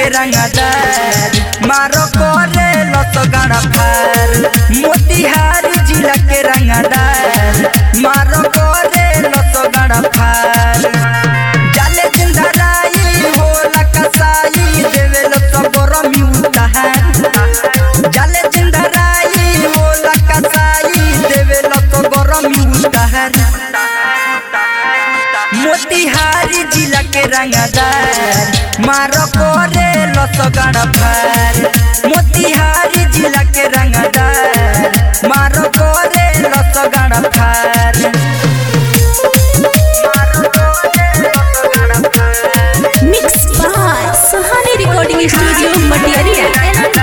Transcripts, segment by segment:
के रंगदार मारो करे लत गाड़ा फार मोतिहारी जिला के रंगदार मारो करे लत गाड़ा फार जाले जिंदा राई होला कसाई देवे लत गरमी उतार जाले जिंदा राई होला कसाई देवे लत गरमी उतार मोतिहारी जिला के रंगदार मारो करे लत गाड़ा फार मोतिहारी जिला के रंगदार मारो करे लत गाड़ा फार मारो करे लत गाड़ा फार mix by Suhani recording studio Matiyaria एनन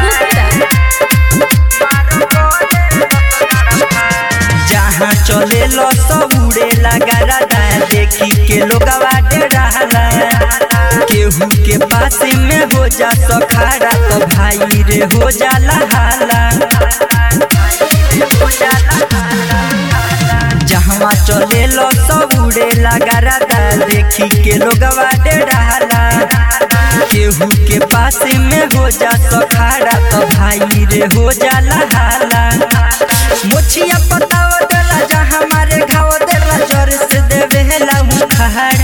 गुप्ता जहाँ चले लो सब उड़े लगा रहा देखी के लोगवा डराला केहू के पास में हो जा सखारा तो भाई रे हो जाला हाला जहाँ चले लो सब उड़े लगा रहा देखी के लोगवा डराला केहू के पास में हो जा सखारा तो भाई रे हो जाला हाला मुछिया पताव देला जहाँ हमारे घाव देला जोर से देवे हेला मुखार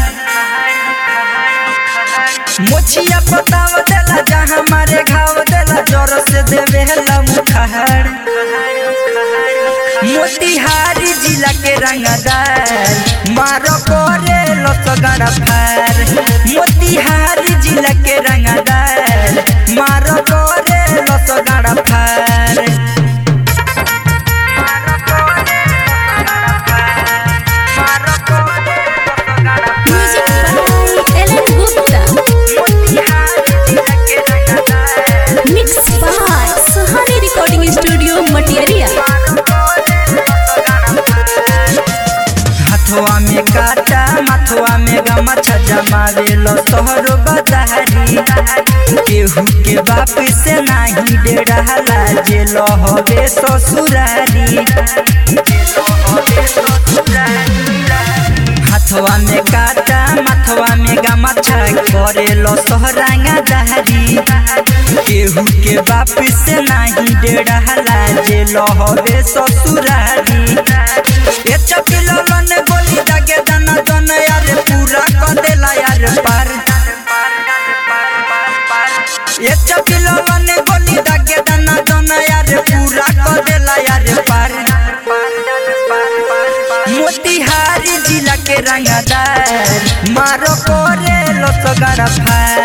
मुछिया पताव देला जहाँ हमारे घाव देला जोर से देवे हेला मुखार मोतिहारी जिला के रंगदार मारो करे लत गड़ा फार मोतिहारी जिला के रंगदार मारो करे लत गड़ा फार म्यूजिक बाय एनन Gupta mix by Suhani recording studio Matiyaria Hathwa में काटा माथवा में गमछा जमावे लो तोहरो बदारी केहू के बाप से नाही डेराला जे लो हवे ससुरारी हथवा में काटा माथवा में गमछा करे लो सोहरांगा दहरी केहू के बाप से नाही डेराला जे लो हवे ससुरारी ए चपिलो लन गोली दागे दन दन यार पूरा क देला यार पार ए चपिलो लन गोली दागे दन दन यार पूरा क देला यार पार मोतिहारी जिला के रंगदार मारो करे लत गड़ा फार